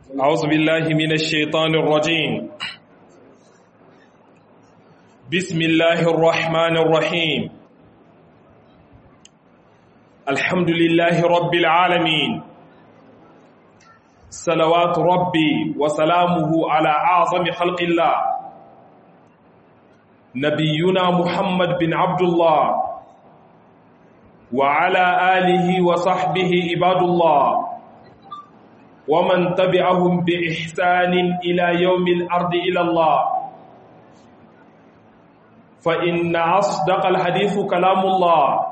أعوذ بالله من الشيطان الرجيم بسم الله الرحمن الرحيم الحمد لله رب العالمين صلوات ربي وسلامه على أعظم خلق الله نبينا محمد بن عبد الله وعلى آله وصحبه عباد الله ومن تبعهم بإحسان إلى يوم الأرض إلى الله فإن أصدق الحديث كلام الله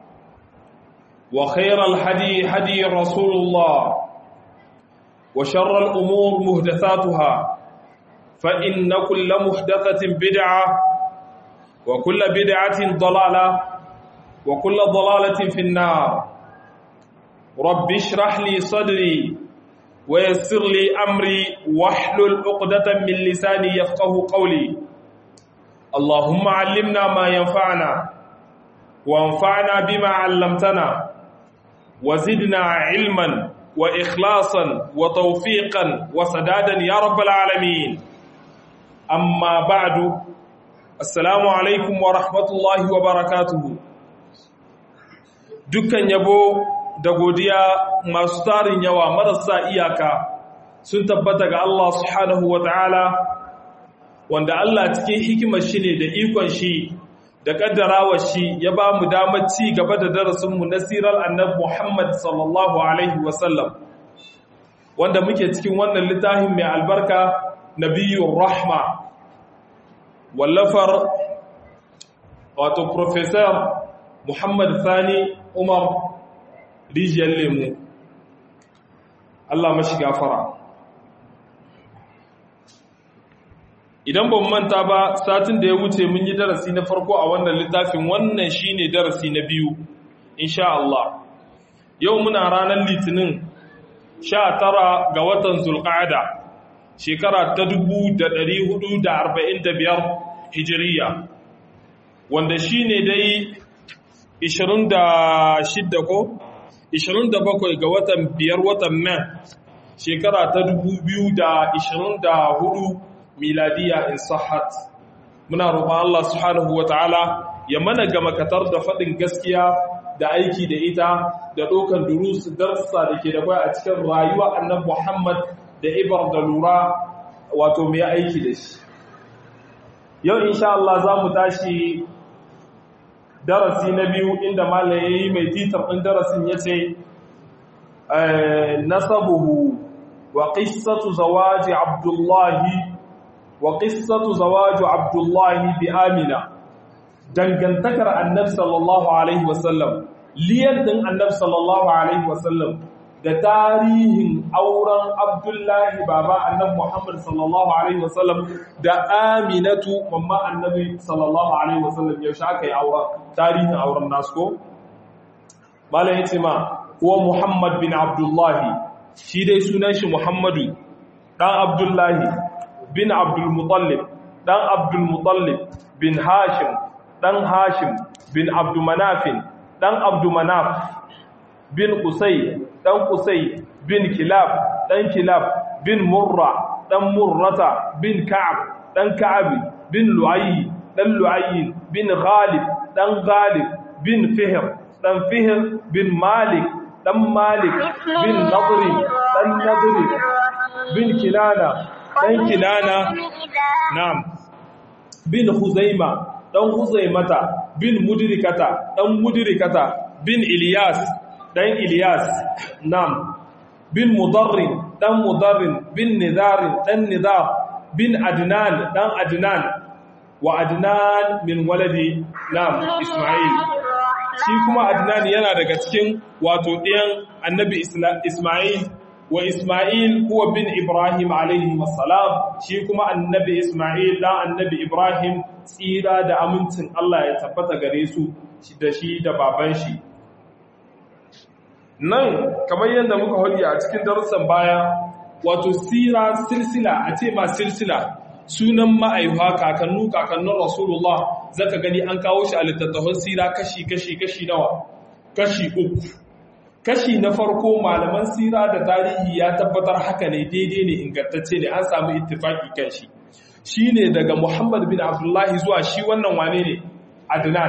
وخير الحدي حدي رسول الله وشر الأمور مهدثاتها فإن كل محدثة بدعة وكل بدعة ضلالة وكل ضلالة في النار رب اشرح لي صدري ويسر لي أمري واحلل عقدة من لساني يفقه قولي اللهم علمنا ما ينفعنا وانفعنا بما علمتنا وزدنا علما وإخلاصا وتوفيقا وسدادا يا رب العالمين أما بعد السلام عليكم ورحمة الله وبركاته dukkan yabo da godiya masu tarin yawa marasa iyaka sun tabbata ga Allah subhanahu wa ta'ala wanda Allah cikin hikimar shi ne da ikon shi da kaddarawa shi ya ba mu damar ci gaba da darasinmu na sirar annab Muhammad sallallahu Alaihi wasallam wanda muke cikin wannan littafin mai albarka nabiyyun rahma wallafar wato Profesor Muhammad Sani Umar rijiyar lemu Allah mashi gafara idan ban manta ba satin da ya wuce mun yi darasi na farko a wannan littafin wannan shine darasi na biyu insha Allah yau muna ranar litinin 19 ga watan zulqa'ada shekara ta 1445 hijiriya wanda shine dai 26 ko 27 ga watan biyar watan Mai shekara ta 2024 miladiya in sahat muna roƙon Allah subhanahu wataala ya mana ga makatar da faɗin gaskiya da aiki da ita da ɗaukan durus darsa da ke da bai a cikin rayuwa annabi Muhammad da ibar da lura wato mai aiki da shi yau insha Allah za mu tashi darasi na biyu inda malam ya yi mai titar ɗin darasin ya ce nasabuhu wa ƙissatu zawaji abdullahi wa ƙissatu zawaju abdullahi bi amina dangantakar annab sallallahu alaihi wasallam liyan ɗin annab sallallahu alaihi wasallam da tarihin auren abdullahi baba annab muhammad sallallahu alaihi wasallam da aminatu mamma annabi sallallahu alaihi wasallam yaushe aka yi auren tarihin auren nasu ko malam yace ma kuwa muhammad bin abdullahi shi dai sunan shi muhammadu dan abdullahi bin abdul mutallib dan abdul mutallib bin hashim dan hashim bin abdul manafin dan abdul manaf bin qusay dan qusay bin kilab dan kilab bin murra dan murrata bin ka'ab dan ka'ab bin lu'ayy dan lu'ayy bin ghalib dan ghalib bin fihr dan fihr bin malik dan malik bin nadri dan nadri bin kinana dan kinana na'am bin huzaima dan huzaimata bin mudrikata dan mudrikata bin ilyas dan ilyas na'am bin mudarrin dan mudarrin bin nidarin dan nidar bin adnan dan adnan wa adnan min waladi na'am isma'il shi kuma adnan yana daga cikin wato ɗayan annabi isma'il wa isma'il huwa bin ibrahim alaihi wassalam shi kuma annabi isma'il dan annabi ibrahim tsira da amincin Allah ya tabbata gare su da shi da baban shi nan kamar yadda muka hodi a cikin darussan baya wato sira silsila a ce ma silsila sunan ma'aihuwa kakannu kakannin rasulullah zaka gani an kawo shi a littattafan sira kashi kashi kashi nawa kashi uku kashi na farko malaman sira da tarihi ya tabbatar haka ne daidai ne ingantacce ne an samu ittifaki kan shi shine daga Muhammad bin Abdullahi zuwa shi wannan wane ne Adnan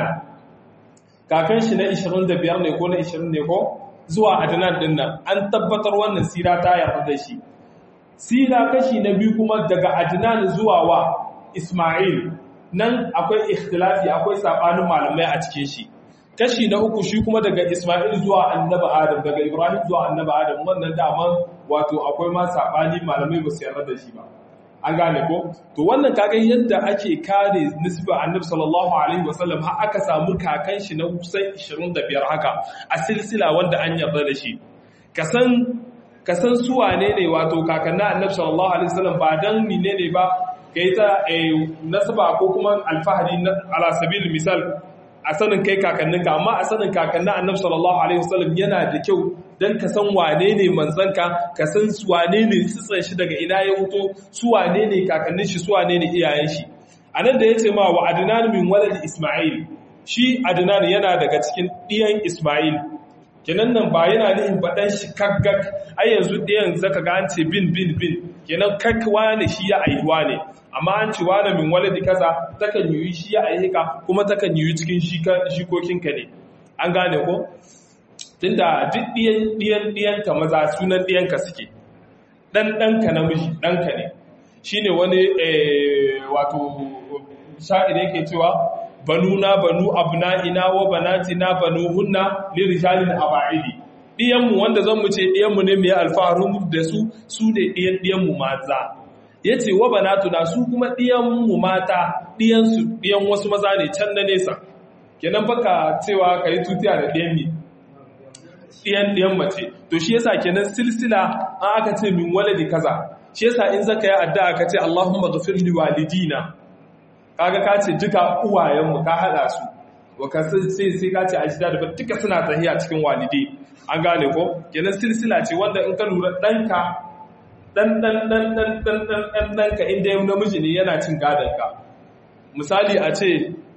kakan shi na 25 ne ko na 20 ne ko zuwa Adnan din nan an tabbatar wannan sira ta yarda da shi sira kashi na biyu kuma daga Adnan zuwa wa Ismail nan akwai ikhtilafi akwai sabanin malamai a cikin shi kashi na uku shi kuma daga Ismail zuwa annabi Adam daga Ibrahim zuwa annabi Adam wannan daman wato akwai ma sabani malamai ba su yarda da shi ba an gane ko to wannan kaga yadda ake kare nisba annabi sallallahu alaihi wasallam har aka samu kakan shi na kusan 25 haka a silsila wanda an yarda da shi kasan kasan su wane ne wato kakanna annabi sallallahu alaihi wasallam ba dan menene ba kai ta nasaba ko kuma alfahari ala sabil misal a sanin kai kakanninka amma a sanin kakannin annabi sallallahu alaihi wasallam yana da kyau dan ka san wane ne manzanka ka san wane ne tsitsan shi daga ina ya wuto su wane ne kakannin shi su wane ne iyayen shi anan da yace ma wa adnan min walad isma'il shi adnan yana daga cikin diyan isma'il kenan nan ba yana nihin baɗan shi kaggak ai yanzu ɗayan zaka ga an ce bin bin bin kenan kakwa ne shi ya aihuwa ne amma an ce wane min waladi kaza takan yi shi ya aihika kuma takan yi cikin shikokinka ne an gane ko tunda duk ɗiyan ɗiyan ɗiyanka maza sunan ɗiyanka suke ɗan ɗanka namiji ɗanka ne shine wani wato sha'ir yake cewa banuna banu abna'ina wa banatina banuhunna lirijalin aba'idi diyanmu wanda zan mu ce diyanmu ne mai alfaharin da su su ne diyan diyanmu maza yace wa banatuna su kuma diyanmu mata diyansu diyan wasu maza ne can na nesa kenan baka cewa kai tutiya da diyan mi diyan diyan mace to shi yasa kenan silsila an aka ce min waladi kaza shi yasa in zaka yi addu'a ka ce Allahumma ghfir li walidina kaga ka ce duka uwayenmu ka hada su waka sai sai ka ce ajida da duka suna tahiya cikin walide an gane ko kenan silsila ce wanda in ka lura danka dan dan dan dan dan dan dan danka inda yau namiji ne yana cin gadon ka misali a ce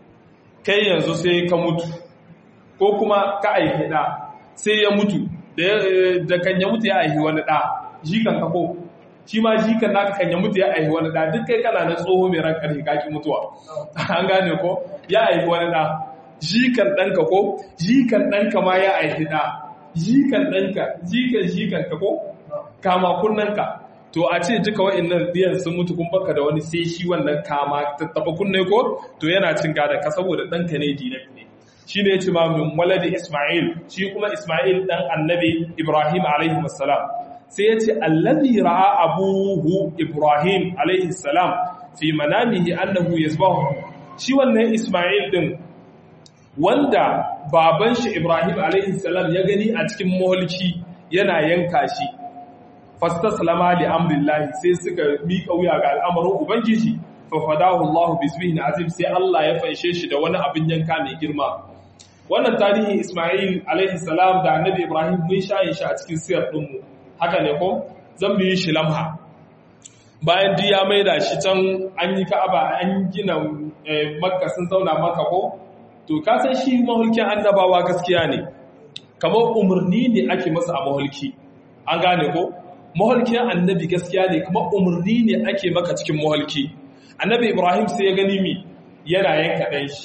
kai yanzu sai ka mutu ko kuma ka aihi da sai ya mutu da kan ya mutu ya aihi wani da jikan ka ko shi ma jikan naka kan ya mutu ya aihi wani da duk kai kana na tsoho mai ran karfi kaki mutuwa an gane ko ya aihi wani da jikan ɗanka ko jikan ɗanka ma ya aihi da jikan ɗanka jikan jikan ka ko kama kunnanka to a ce duka wa'annan biyan sun mutu kun baka da wani sai shi wannan kama tattaba kunne ko to yana cin gada ka saboda ɗanka ne direct ne shi ne ya ce ma min waladi isma'il shi kuma isma'il ɗan annabi ibrahim alaihi wassalam sai ya ce allazi ra'a abuhu ibrahim alaihi salam fi manamihi annahu yasbahu shi wannan isma'il din wanda baban shi ibrahim alaihi salam ya gani a cikin mulki yana yanka shi fastaslama li amrillahi sai suka miƙa wuya ga al'amarin ubangiji fa fadahu Allah bismihi azim sai Allah ya fanshe shi da wani abin yanka mai girma wannan tarihin Isma'il alaihi salam da annabi Ibrahim mun shayin shi a cikin siyar ɗinmu haka ne ko zan bi shi lamha bayan duk ya maida shi can an yi ka'aba an gina makka sun zauna maka ko to ka san shi mahulkin annabawa gaskiya ne kamar umarni ne ake masa a mahulki an gane ko mahulkin annabi gaskiya ne kamar umarni ne ake maka cikin mahulki annabi ibrahim sai ya gani mi yana yanka ɗan shi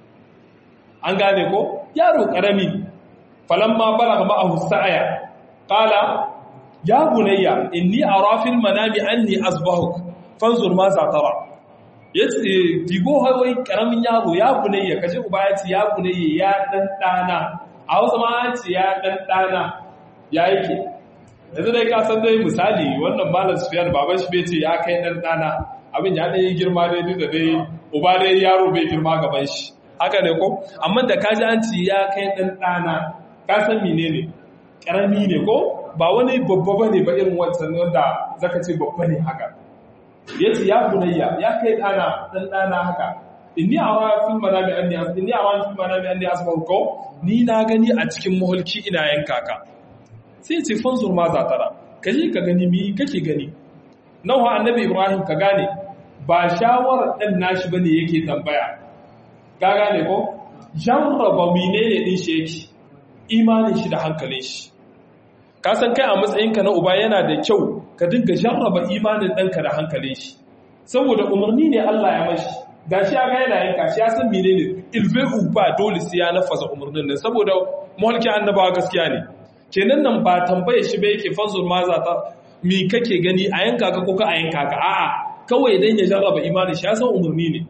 an gane ko yaro ƙarami falamma balagha ma'ahu sa'aya qala ya bunayya inni ara fil manami anni asbahuk fanzur ma za tara yace digo hawai karamin yaro ya bunayya kaje uba yace ya bunayya ya dan dana a Hausa ma yace ya dan dana ya yake yanzu dai ka san dai misali wannan malam Sufyan baban shi bai ce ya kai dan dana abin ya dai girma dai duk da dai uba dai yaro bai girma gaban shi haka ne ko amma da kaji an ci ya kai dan dana ka san menene karami ne ko ba wani babba ba ne ba irin wancan wanda zaka ce babba ne haka ya ce ya bunayya ya kai ɗana ɗan ɗana haka inni a wa fil manami anni as inni a wa fil manami anni asbahu ko ni na gani a cikin muhulki ina yanka ka sai ya ce fanzur ma za tara ka je ka gani mi kake gani nawa annabi ibrahim ka gane ba shawarar ɗan nashi bane yake tambaya ka gane ko jarraba menene din shi yake imanin shi da hankalin shi ka san kai a matsayinka na uba yana da kyau ka dinga jarraba imanin ɗanka da hankalin shi saboda umarni ne Allah ya mashi gashi ya ga yana yanka shi ya san menene ilbe ba dole sai ya nafasa umarnin nan saboda mulkin annabawa gaskiya ne kenan nan ba tambaye shi ba yake fanzur ma za ta mi kake gani a yanka ka ko ka a yanka ka a'a kawai dan ya jarraba imanin shi ya san umarni ne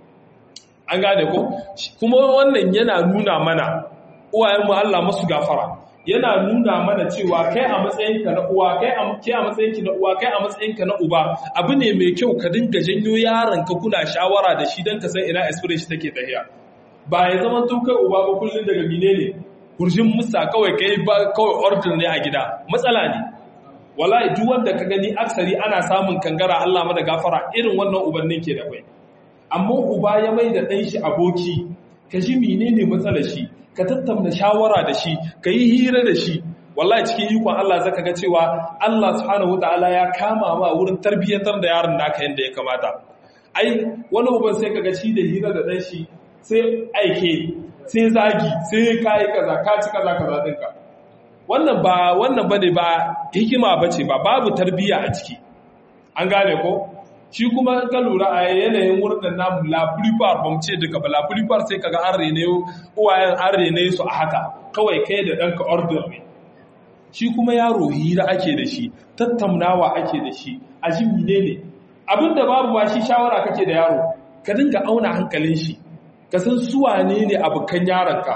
an gane ko kuma wannan yana nuna mana uwayen mu Allah musu gafara yana nuna mana cewa kai a matsayinka na uwa kai a ke a matsayinki na uwa kai a matsayinka na uba abu ne mai kyau ka dinga janyo yaron ka kuna shawara da shi don ka san ina aspiration take tahiya ba ya zama to kai uba ba kullun daga mine ne kurjin musa kawai kai ba kawai order ne a gida matsala ne wallahi duk wanda ka gani aksari ana samun kangara Allah mana gafara irin wannan ubannin ke da kai amma uba ya mai da dan shi aboki ka ji menene matsalar shi ka tattauna shawara da shi ka yi hira da shi wallahi cikin ikon Allah zaka ga cewa Allah subhanahu wataala ya kama ma wurin tarbiyyantar da yaron naka yanda ya kamata ai wani uban sai kaga shi da hira da dan shi sai aike sai zagi sai kai kaza ka ci kaza kaza dinka wannan ba wannan bane ba hikima bace ba babu tarbiyya a ciki an gane ko shi kuma ka lura a yanayin wurin namu la plupart ba mu ce duka ba la plupart sai kaga an rene uwayen an rene su a haka kawai kai da ɗanka order ne shi kuma yaro hira ake da shi tattaunawa ake da shi a ji ne ne abinda babu ba shi shawara kake da yaro ka dinga auna hankalin shi ka san suwa ne ne abokan yaronka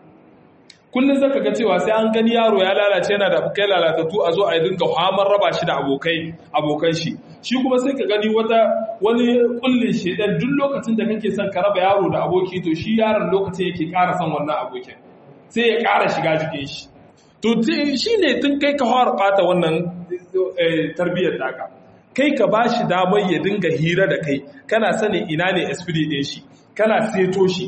kullum zaka ga cewa sai an gani yaro ya lalace yana da abokai lalatattu a zo a dinga hamar raba shi da abokai abokan shi shi kuma sai ka gani wata wani kullin shedan duk lokacin da kake son ka raba yaro da aboki to shi yaron lokacin yake ƙara son wannan abokin sai ya ƙara shiga jikin shi to shi ne tun kai ka fara ɓata wannan tarbiyyar taka kai ka ba shi damar ya dinga hira da kai kana sanin ina ne esprit ɗin shi kana seto shi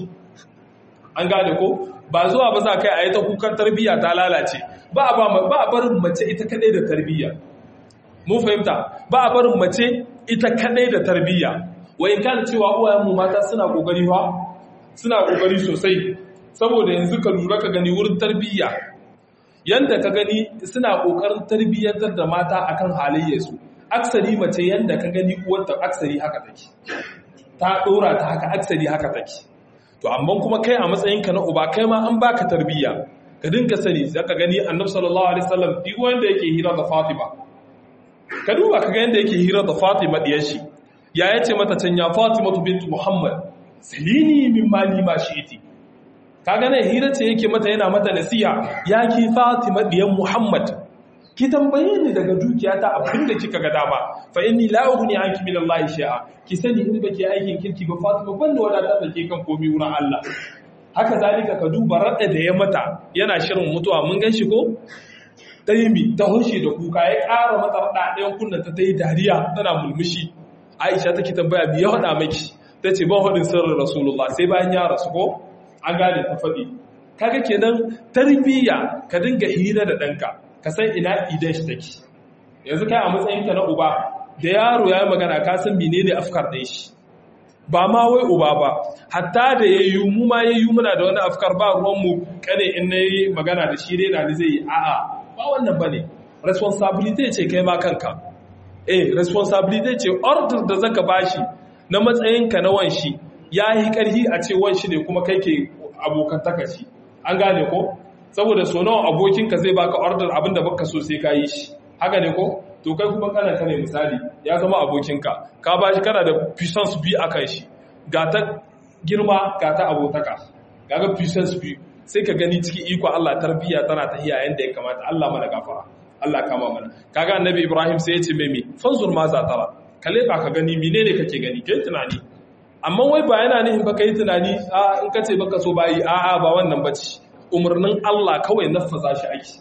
an gane ko ba zuwa ba za kai a yi ta kukan tarbiyya ta lalace ba a barin mace ita kadai da tarbiyya mun fahimta ba a barin mace ita kadai da tarbiyya wayin kana cewa uwayenmu mata suna kokari fa suna kokari sosai saboda yanzu ka lura ka gani wurin tarbiyya yanda ka gani suna kokarin tarbiyyantar da mata akan halayyarsu aksari mace yanda ka gani uwarta aksari haka take ta dora ta haka aksari haka take to amma kuma kai a matsayinka na uba kai ma an baka tarbiyya ka dinga sani zaka gani annabi sallallahu alaihi wasallam duk wanda yake hira da Fatima ka duba ka ga yanda yake hira da Fatima diyar shi ya yace mata can ya Fatima bint Muhammad salini min mali ma shi'iti kaga ne hira ce yake mata yana mata nasiha ya ki Fatima diyar Muhammad ki tambaye ni daga dukiyata abin da kika ga dama fa inni la ughni anki min Allah shay'a ki sani in baki aikin kirki ba Fatima ban da wadatar da ke kan komai wurin Allah haka zalika ka duba radda da ya mata yana shirin mutuwa mun gan shi ko taimi ta hushe da kuka ya ƙara mata rada ɗayan kunna ta ta yi dariya tana mulmushi Aisha take tambaya me ya hada miki tace ban hadin sirrin Rasulullah sai bayan ya rasu ko an gane ta faɗi kaga kenan tarbiyya ka dinga hira da ɗanka ka san ina idan shi take yanzu kai a matsayinka na uba da yaro ya yi magana ka san menene afkar ɗin shi ba ma wai uba ba hatta da ya yi mu ma ya yi muna da wani afkar ba ruwanmu kane in na yi magana da shi rena ni zai yi a'a ba wannan ba ne responsibility ce kai ma kanka eh responsibility ce order da zaka bashi na matsayinka na wanshi ya yi karhi a ce wanshi ne kuma kai ke abokantaka shi an gane ko saboda so nawa abokinka zai baka order abin da baka so sai ka yi shi haka ne ko to kai kuma kana kane misali ya zama abokinka ka ba shi kana da puissance bi a kan shi ga ta girma ga ta abotaka ga ga puissance bi sai ka gani cikin iko Allah tarbiyya tana ta iya yanda ya kamata Allah mana gafara Allah kama mana kaga annabi Ibrahim sai ya ce mai me fanzur ma za tara kalle ba ka gani menene kake gani kai tunani amma wai ba yana nihin ba kai tunani a in ka ce baka so bayi a'a ba wannan bace umarnin Allah kawai nafaza shi aiki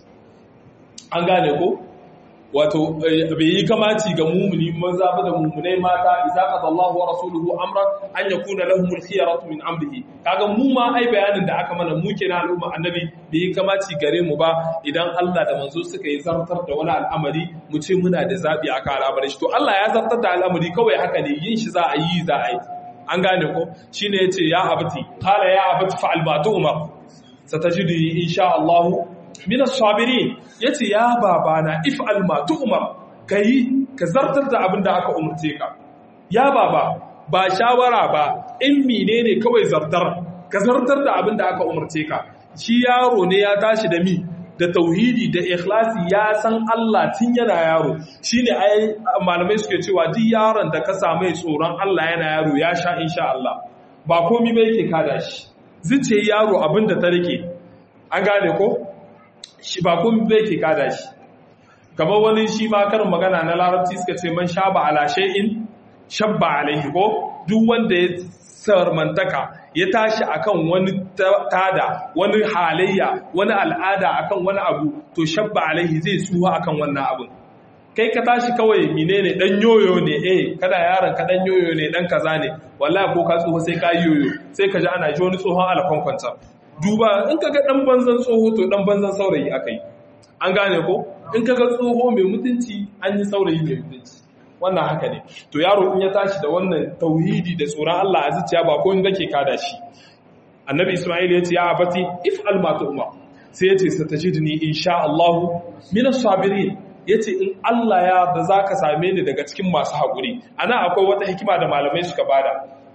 an gane ko wato bai yi kamaci ga mumuni maza ba da mumunai mata idza qada Allahu wa rasuluhu amran an yakuna lahum al-khiyaratu min amrihi kaga mu ma ai bayanin da aka mana mu kenan al'umma annabi bai yi kamaci gare mu ba idan Allah da manzo suka yi zartar da wani al'amari mu ce muna da zabi akan al'amarin shi to Allah ya zartar da al'amari kawai haka ne yin shi za a yi za a yi an gane ko shine yace ya abati qala ya abati fa'al ma tu'mar satajidi insha Allah min as-sabirin yace ya babana if'al ma tu'mar kai ka zartar da abin da aka umurce ka ya baba ba shawara ba in menene kawai zartar ka zartar da abin da aka umurce ka shi yaro ne ya tashi da mi da tauhidi da ikhlasi ya san Allah tun yana yaro shine ai malamai suke cewa duk yaron da ka samu tsoron Allah yana yaro ya sha insha Allah ba komai ba yake kada shi zuce yaro abin da ta rike an gane ko shi ba komai ba yake kada shi kamar wani shi ma karin magana na larabci suka ce man shaba ala shay'in shabba alaihi ko duk wanda ya sarmantaka ya tashi akan wani tada wani halayya wani al'ada akan wani abu to shabba alaihi zai tsuha akan wannan abin kai ka tashi kawai menene dan yoyo ne eh kada yaron ka dan yoyo ne dan kaza ne wallahi ko ka tsoho sai ka yoyo sai ka ji ana ji wani tsohon alakon kwanta duba in ka ga dan banzan tsoho to dan banzan saurayi akai an gane ko in ka ga tsoho mai mutunci an yi saurayi mai mutunci wannan haka ne to yaro in ya tashi da wannan tauhidi da tsoron Allah a zuciya ba ko in kake kada shi annabi isma'il ya ce ya abati if ma umar sai ya ce satajidni insha Allah min as-sabirin yace in Allah ya da zaka same ni daga cikin masu hakuri ana akwai wata hikima da malamai suka bada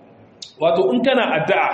wato in kana addu'a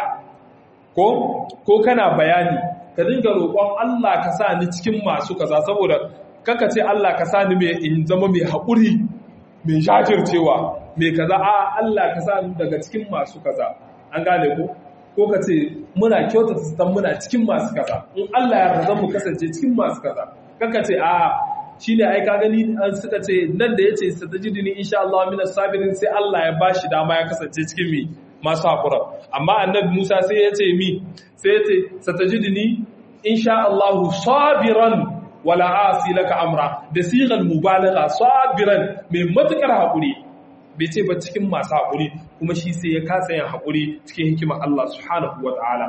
ko ko kana bayani ka dinga roƙon Allah ka sa ni cikin masu kaza saboda kaka ce Allah ka sa ni mai in zama mai hakuri mai jajircewa mai kaza a Allah ka sa daga cikin masu kaza an gane ko ko ka ce muna kyauta ta muna cikin masu kaza in Allah ya yarda mu kasance cikin masu kaza kaka ce a shine ai ka gani an suka ce nan da yace satajidini insha Allah min sabirin sai Allah ya bashi dama ya kasance cikin mi masu hakura amma annabi Musa sai ya ce mi sai ya ce satajidini insha Allah sabiran wala asi laka amra da sigar mubalagha sabiran mai matukar hakuri bai ce ba cikin masu hakuri kuma shi sai ya kasa yin hakuri cikin hikimar Allah subhanahu wataala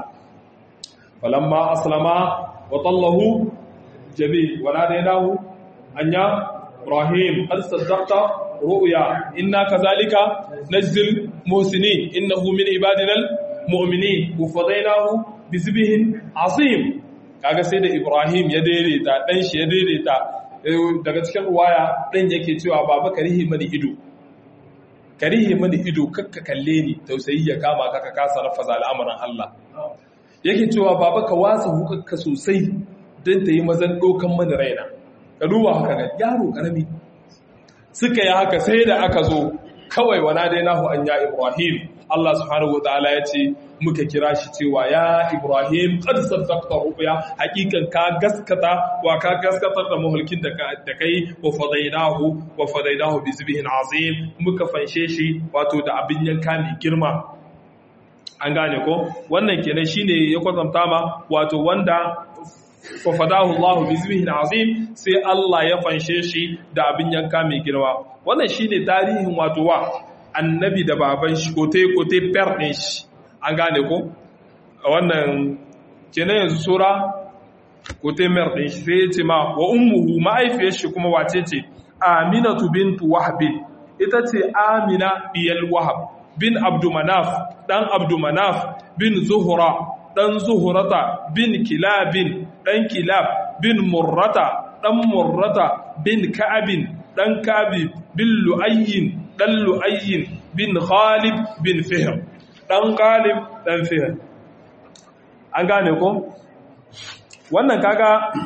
falamma aslama wa tallahu jabil wala daynahu anya ibrahim qad saddaqta ru'ya inna kadhalika najzil muhsinin innahu min ibadina almu'minin wa fadaynahu bizbihin azim kaga sai da Ibrahim ya daidaita dan shi ya daidaita daga cikin ruwaya dan yake cewa baba karihi mani ido karihi mani ido kakka kalle ni tausayi ya kama ka ka kasa rafaza al'amuran Allah yake cewa baba ka wasa hukakka sosai dan ta yi mazan dokan mani raina ka duba haka ga yaro karami suka yi haka sai da aka zo kawai wana dai nahu an ya Ibrahim Allah subhanahu wataala ya ce muka kira shi cewa ya Ibrahim qad saddaqta ru'ya hakikan ka gaskata wa ka gaskatar da mahulkin da da kai wa fadainahu wa fadainahu bi zibhin azim muka fanshe shi wato da abin yanka mai girma an gane ko wannan kenan shine ya kwatanta ma wato wanda wa fadahu Allah bi zibhin azim sai Allah ya fanshe shi da abin yanka mai girma wannan shine tarihin wato wa annabi da baban shi kote kote per ɗin shi an gane ko a wannan kenan yanzu sura kote mer ɗin shi sai ya ce ma wa ummuhu ma'aifiyar shi kuma wace ce aminatu bintu wahab ita ce amina biyal wahab bin abdumanaf dan abdumanaf bin zuhura dan zuhurata bin kilabin dan kilab bin murrata dan murrata bin ka'abin dan kabi bin lu'ayyin dan lu'ayyin bin Khalid bin Fihr dan Khalid dan Fihr an gane ko wannan kaga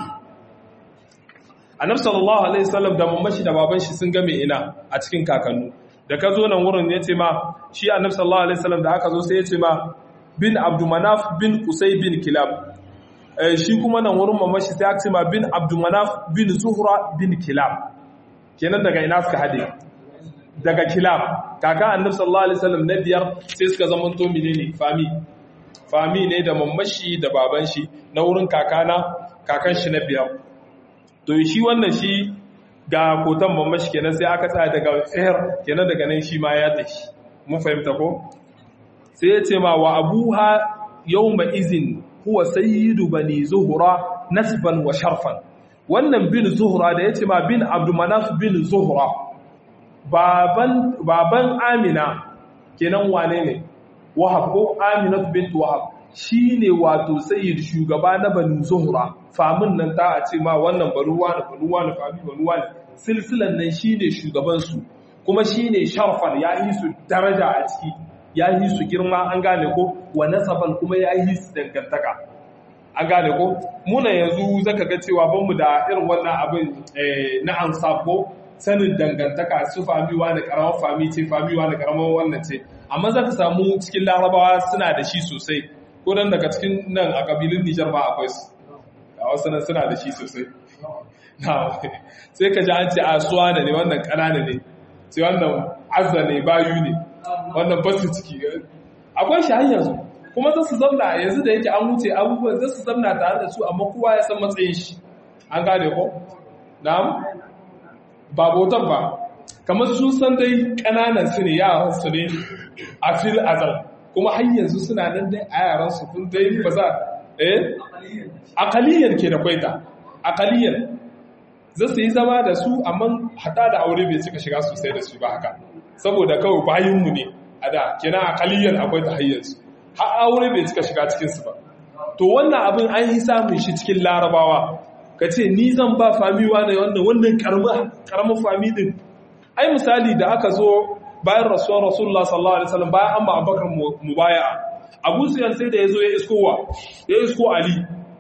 Annabi sallallahu alaihi wasallam da mamashi da baban shi sun game ina a cikin kakannu da ka zo nan wurin yace ma shi Annabi sallallahu alaihi wasallam da aka zo sai yace ma bin Abdumanaf bin Qusay bin Kilab shi kuma nan wurin mamashi sai aka ce ma bin Abdumanaf bin Zuhra bin Kilab kenan daga ina suka hade daga kilab kaka annabi sallallahu alaihi wasallam na biyar sai suka zama to menene fami fami ne da mamashi da baban shi na wurin kakana kakan shi na biyar to shi wannan shi ga kotan mamashi kenan sai aka tsaya daga tsayar kenan daga nan shi ma ya tashi mun fahimta ko sai ya ce ma wa abuha yawma izin huwa sayyidu bani zuhra nasban wa sharfan wannan bin zuhra da ya ce ma bin abdumanaf bin zuhra baban baban amina kenan wane ne wahab ko aminat bint wahab shine wato sayyid shugaba na banu zuhra famin nan ta a ce ma wannan baruwa da baruwa da fami baruwa ne silsilan nan shine shugaban su kuma shine sharfan ya yi su daraja a ciki ya yi su girma an gane ko wa nasaban kuma ya yi su dangantaka an gane ko muna yanzu zaka ga cewa banmu da irin wannan abin na ansab ko sanin dangantaka su famiwa da karamar fami ce famiwa da karamar wannan ce amma zaka samu cikin larabawa suna da shi sosai ko dan daga cikin nan a kabilun Nijar ma akwai su a wasu nan suna da shi sosai sai ka ji an ce a suwa ne wannan kanana ne sai wannan azza ne bayu ne wannan basu ciki akwai shi har yanzu kuma za su zamna yanzu da yake an wuce abubuwan za su zamna tare da su amma kowa ya san matsayin shi an gane ko na'am ba bautan ba kamar sun san dai kananan su ne yaran su ne a fil azal kuma har yanzu suna nan dai a yaran su kun dai ba za eh aqaliyan ke da kwaita aqaliyan za su yi zama da su amma hada da aure bai cika shiga sosai da su ba haka saboda kawai bayinmu ne a da kina aqaliyan akwai ta hayyansu har aure bai cika shiga cikinsu ba to wannan abin an yi samun shi cikin larabawa ka ce ni zan ba famiwa ne wannan wannan karamin fami din ai misali da aka zo bayan rasuwar rasulullah sallallahu alaihi wasallam bayan amma abakar mubaya'a abu suyan sai da ya zo ya iskowa ya isko ali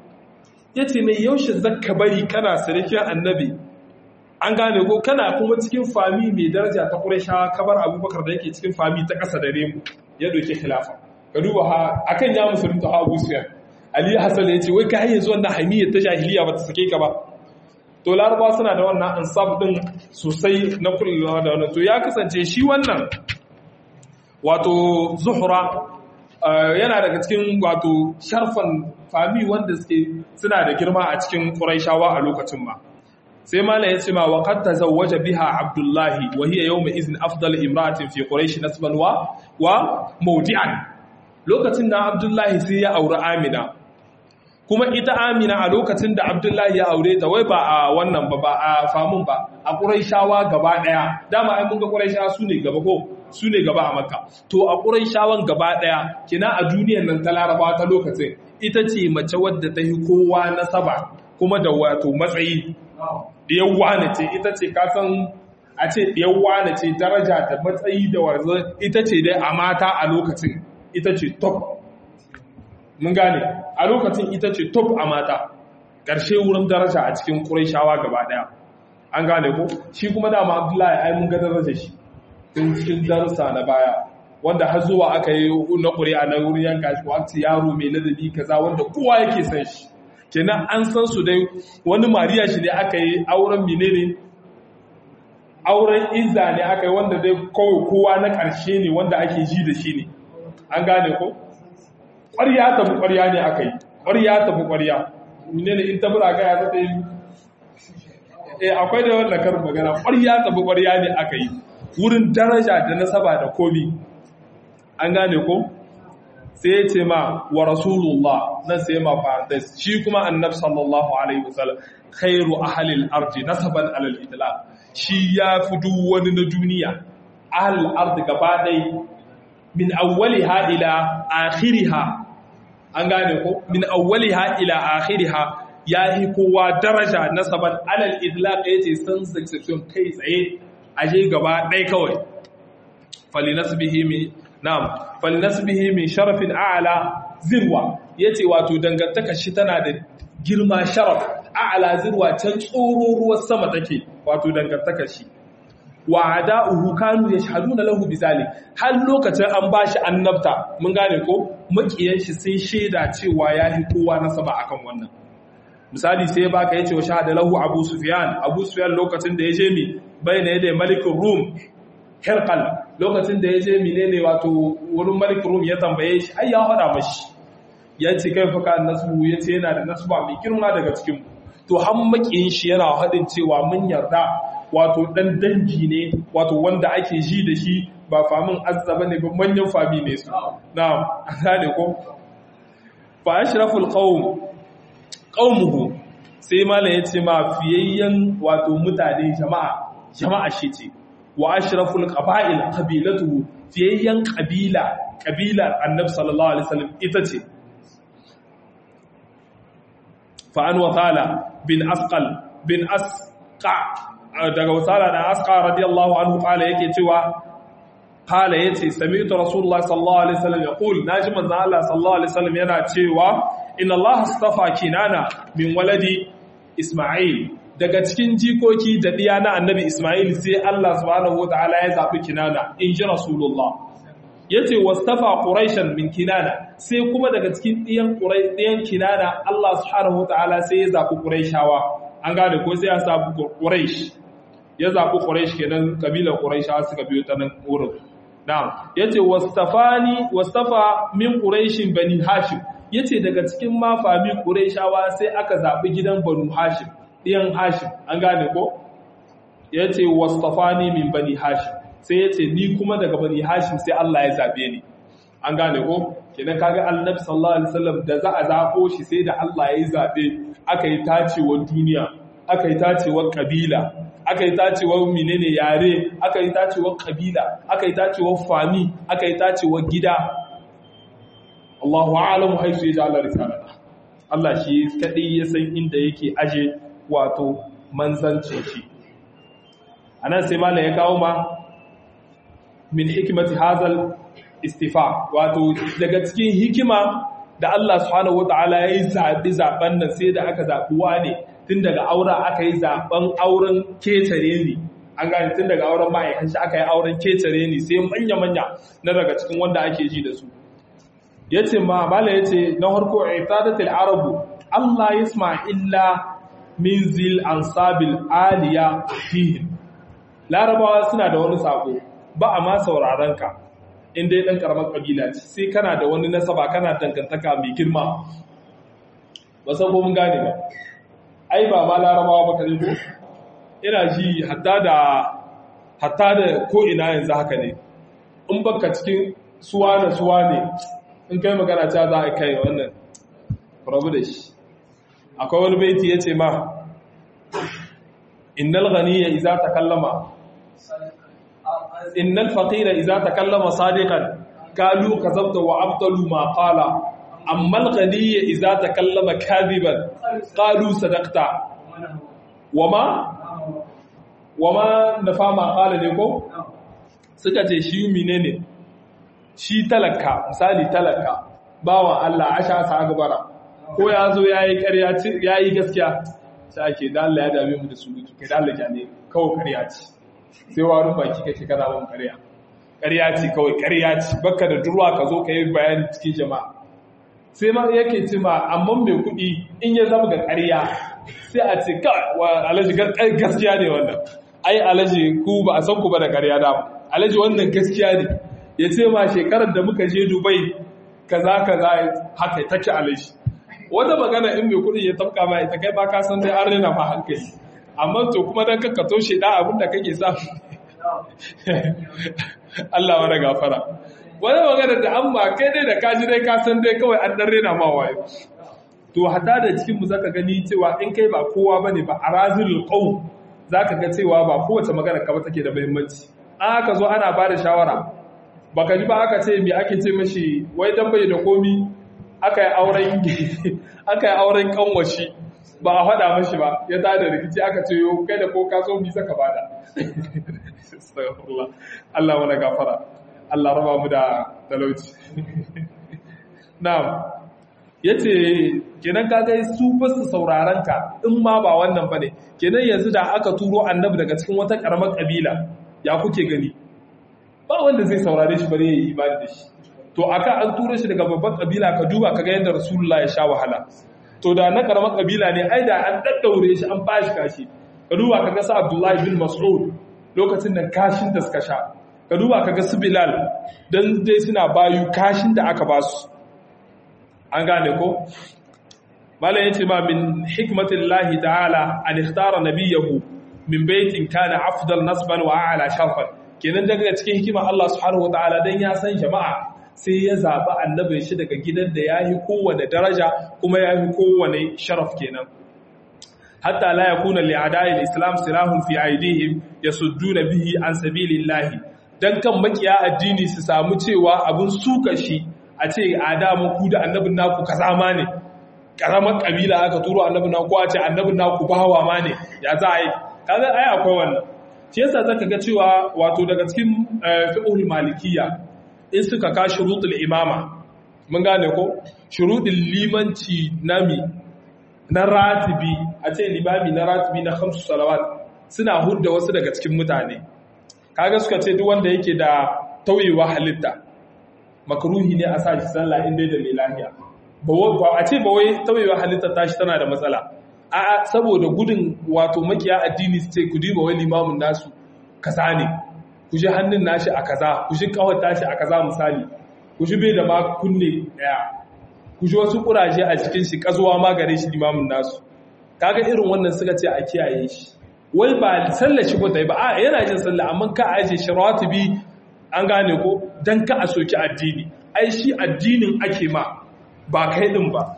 ya ce mai yaushe zakka bari kana sirikin annabi an gane ko kana kuma cikin fami mai daraja ta ƙurashawa kabar abubakar da yake cikin fami ta ƙasa da remu ya doke khilafa ka duba ha akan ya musulunta ha Abu Sufyan Ali Hassan ya ce wai ka yanzu wannan hamiyyar ta jahiliya ba ta sake ka ba to Laraba suna da wannan ansab din sosai na kullawa da wannan to ya kasance shi wannan wato Zuhra yana daga cikin wato sharfan fami wanda suke suna da girma a cikin Qurayshawa a lokacin ma sai mala ya ce ma wa qad tazawwaja biha abdullahi wa hiya yawma izin afdal imra'atin fi quraish nasban wa wa mawdi'an lokacin da abdullahi sai ya auri amina kuma ita amina a lokacin da abdullahi ya aure ta wai ba a wannan ba ba a famun ba a quraishawa gaba daya dama ai mun ga quraishawa su ne gaba ko su ne gaba a makka to a quraishawan gaba daya kina a duniyar nan ta larabawa ta lokacin ita ce mace wadda ta yi kowa nasaba kuma da wato matsayi ɗiyar wane ce ita ce kasan a ce ɗiyar wane ce daraja da matsayi da wanzu ita ce dai a mata a lokacin ita ce top mun gane a lokacin ita ce top a mata ƙarshe wurin daraja a cikin ƙuraishawa gaba ɗaya an gane ko shi kuma dama abdullahi ai mun ga daraja shi tun cikin darussa na baya wanda har zuwa aka yi na ƙuri'a na wurin yanka shi ko yaro mai ladabi kaza wanda kowa yake san shi kenan an san su dai wani mariya shi ne aka yi auren menene auren izza ne aka yi wanda dai kawai kowa na ƙarshe ne wanda ake ji da shi ne an gane ko ƙwarya tafi ƙwarya ne aka yi ƙwarya tafi ƙwarya menene in ta bura gaya ta yi eh akwai da wanda karin magana ƙwarya tafi ƙwarya ne aka yi wurin daraja da nasaba da komi an gane ko sai ya ce ma wa rasulullah nan sai ma fa'adas shi kuma annab sallallahu alaihi wasallam khairu ahlil ardi nasaban alal idlaq shi ya fi duk wani na duniya ahlil ardi gaba dai min awwaliha ila akhiriha an gane ko min awwaliha ila akhiriha ya yi kowa daraja nasaban alal idlaq yace san succession kai tsaye aje gaba dai kawai falinasbihi min na'am falinasbihi min sharafin a'la zirwa yace wato dangantaka shi tana da girma sharaf a'la zirwa can tsoro ruwan sama take wato dangantaka shi wa ada'uhu kanu yashhaduna lahu bizalik har lokacin an bashi annabta mun gane ko makiyan shi sai sheda cewa yayi kowa nasaba akan wannan misali sai baka yace wa shahada lahu abu sufyan abu sufyan lokacin da yaje mi bayna yadda malikin rum herkal lokacin da yaje menene wato wurin malikin rum ya tambaye shi ai ya faɗa mashi ya ce kai fa kan nasbu yace yana da nasba mai girma daga cikin to har makiyin shi yana haɗin cewa mun yarda wato dan dangi ne wato wanda ake ji da shi ba famin azzaba ne ba manyan fami ne su na'am an gane ko fa ashraful qawm qaumuhu sai malam ya ce ma fiyayyen wato mutane jama'a jama'a shi ce wa ashraful qaba'il qabilatuhu fiyayyen qabila qabilar annabi sallallahu alaihi wasallam ita ce fa an wasala bin asqal bin asqa daga wasala da asqa radiyallahu anhu kala yake cewa kala yace sami'tu rasulullah sallallahu alaihi wasallam yaqul naji manzo Allah sallallahu alaihi wasallam yana cewa inna Allah astafa kinana min waladi isma'il daga cikin jikoki da diya na annabi isma'il sai Allah subhanahu wataala ya zabi kinana in ji rasulullah yace wastafa quraishan min kinana sai kuma daga cikin diyan quraish diyan kinana Allah subhanahu wataala sai ya zabi quraishawa an gane ko sai ya zabi quraish ya zabi quraish kenan kabilar quraishawa suka biyo ta nan wurin na'am yace wastafani wastafa min quraishin bani hashim yace daga cikin mafami quraishawa sai aka zabi gidan banu hashim diyan hashim an gane ko yace wastafani min bani hashim sai ya ce ni kuma daga bani hashim sai Allah ya zabe ni an gane ko kenan kaga annabi sallallahu alaihi wasallam da za a zabo shi sai da Allah ya zabe aka yi tacewar duniya aka yi tacewar kabila aka yi tacewar menene yare aka yi tacewar kabila aka yi tacewar fami aka yi tacewar gida Allahu a'lamu haisu ya ja'ala risalata Allah shi kadai ya san inda yake aje wato manzancin shi anan sai malam ya kawo ma min hikimati hazal istifa wato daga cikin hikima da Allah subhanahu wataala ya yi zaɓi zaɓen nan sai da aka zaɓuwa ne tun daga aura aka yi zaɓen auren ketare ne an gane tun daga auren ma'aikan shi aka yi auren ketare ne sai manya-manya na daga cikin wanda ake ji da su ya ce ma mala ya ce na harko itadatul arabu Allah yasma illa min zil ansabil aliya fihin larabawa suna da wani sako ba a ma sauraron ka in dai ɗan ƙaramar ƙabila ce sai kana da wani nasaba kana dangantaka mai girma ba san ko mun gane ba ai ba ma larabawa ba kare ko ina ji hatta da hatta da ko ina yanzu haka ne in baka cikin suwa na suwa ne in kai magana ta za a kai wannan rabu da shi akwai wani baiti ya ce ma innal ghaniya idza takallama إن الفقير إذا تكلم صادقا قالوا كذبت وأبطلوا ما قال أما الغني إذا تكلم كاذبا قالوا صدقت وما وما نفى ما قال لكم suka ce shi menene shi talaka misali talaka bawa Allah asha sa gabara ko ya zo yayi ƙarya yayi gaskiya sai ake da Allah ya dame mu da surutu kai da Allah ya ne kawai ƙarya ce sai warin baki kake kana ban ƙarya ƙarya ce kawai ƙarya ce baka da durwa ka zo ka yi bayani cikin jama'a sai ma yake ce ma amma mai kuɗi in ya zama ga ƙarya sai a ce ka wa alaji gaskiya ne wannan ai alaji ku ba a san ku ba da ƙarya da alaji wannan gaskiya ne ya ce ma shekarar da muka je dubai kaza kaza haka take alaji wata magana in mai kuɗi ya tafka ma ita kai ba ka san dai an rena ma hankali amma to kuma dan kakka toshe da abin da kake sa Allah wani gafara wani magana da an ba kai dai da kaji dai ka san dai kawai an dan rena ma wayo to hada da cikin mu zaka gani cewa in kai ba kowa bane ba arazilul qaum zaka ga cewa ba kowace magana ka ba take da muhimmanci an aka zo ana ba da shawara baka ji ba aka ce me ake ce mashi wai dan bai da komi aka yi auren aka yi auren kanwashi ba a faɗa mashi ba ya tada rikici aka ce yau kai da ko ka so mi saka bada Allah wani gafara Allah raba mu da talauci na'am yace kenan ka ga su ba su sauraron ka in ma ba wannan bane kenan yanzu da aka turo annabi daga cikin wata karamar kabila ya kuke gani ba wanda zai saurare shi bare yayi imani da shi to aka an turo shi daga babban kabila ka duba kaga yadda rasulullah ya sha wahala to da na karamar kabila ne ai da an daddaure shi an bashi kashi ka duba kaga sa Abdullahi bin Mas'ud lokacin da kashin da suka sha ka duba kaga su Bilal dan dai suna bayu kashin da aka ba su an gane ko malam yace ma min hikmatillahi ta'ala an ikhtara nabiyahu min baitin kana afdal nasban wa a'la sharfan kenan daga cikin hikima Allah subhanahu wa ta'ala dan ya san jama'a sai ya zaɓi annabin shi daga gidan da ya yi kowane daraja kuma ya yi kowane sharaf kenan hatta la yakuna li a'da'il islam silahun fi aidihim yasudduna bihi an sabilillahi dan kan makiya addini su samu cewa abun suka shi a ce adamu ku da annabin naku kaza ma ne karamar kabila aka turo annabi na ko a ce annabi na ku bawa ma ne ya za a yi kaga ai akwai wannan shi yasa zaka ga cewa wato daga cikin fiqhul malikiyya in suka ka shurutul imama mun gane ko shurutul limanci nami na ratibi a ce limami na ratibi na khamsu salawat suna hudda wasu daga cikin mutane kaga suka ce duk wanda yake da tauyewa halitta makruhi ne a sa shi sallah inda da mai lafiya ba a ce ba wai tauyewa halitta tashi tana da matsala a saboda gudun wato makiya addini su ce ku diba wai limamin nasu kaza ne ku ji hannun nashi a kaza ku ji kawar tashi a kaza misali ku ji bai da ma kunne daya ku ji wasu kuraje a cikin shi kazuwa ma gare shi limamin nasu kaga irin wannan suka ce a kiyaye shi wai ba sallar shi ko ta yi ba a yana jin sallah amma ka aje shi ratibi an gane ko dan ka a soki addini ai shi addinin ake ma ba kai din ba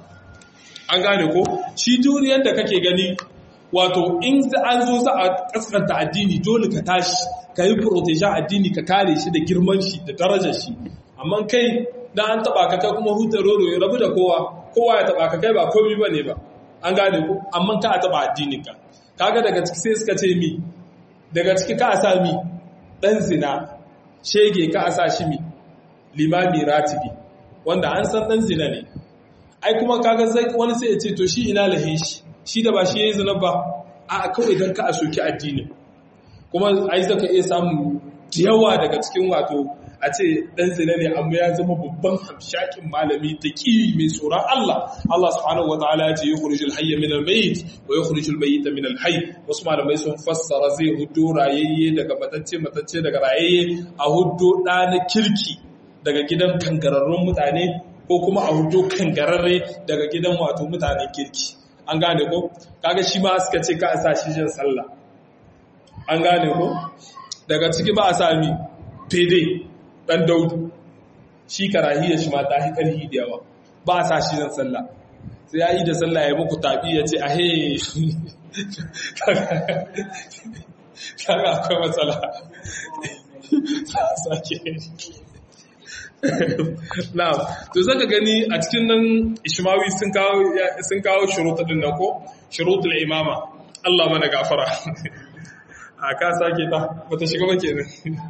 an gane ko shi duniyar da kake gani wato in an zo za a kaskanta addini dole ka tashi ka yi protection addini ka kare shi da girman shi da darajar shi amma kai da an taba ka kai kuma hutar roro ya rabu da kowa kowa ya taba ka kai ba komai ba ne ba an gane ko amma ka a taba addinin ka kaga daga ciki sai suka ce mi daga ciki ka a sa mi dan zina shege ka a sa shi mi limami ratibi wanda an san dan zina ne ai kuma kaga zai wani sai ya ce to shi ina lahin shi shi da ba shi yayi zina ba a kawai dan ka a soki addini kuma ai zaka iya samu yawa daga cikin wato a ce dan zina ne amma ya zama babban hamshakin malami ta kiri mai tsoron Allah Allah subhanahu wataala ya ce yukhrijul hayya min al-mayyit wa yukhrijul mayyita min al-hayy wasu malamai sun fassara zai huddo rayayye daga matacce matacce daga rayayye a huddo da na kirki daga gidan kangararrun mutane ko kuma a huddo kangararre daga gidan wato mutanen kirki an gane ko kaga shi ma suka ce ka a sa shi jin sallah an gane ko daga ciki ba a sami fede dan daudu shi karahiyar shi ma ta hi karhi da yawa ba a sa shi jin sallah sai ya yi da sallah ya muku tabi ya ce a he kaga akwai matsala sake Na'am, to zaka gani a cikin nan Ishmawi sun kawo sun kawo shurutu din nan ko shurutul imama. Allah mana gafara. A ka sake ta bata shiga ba kenan.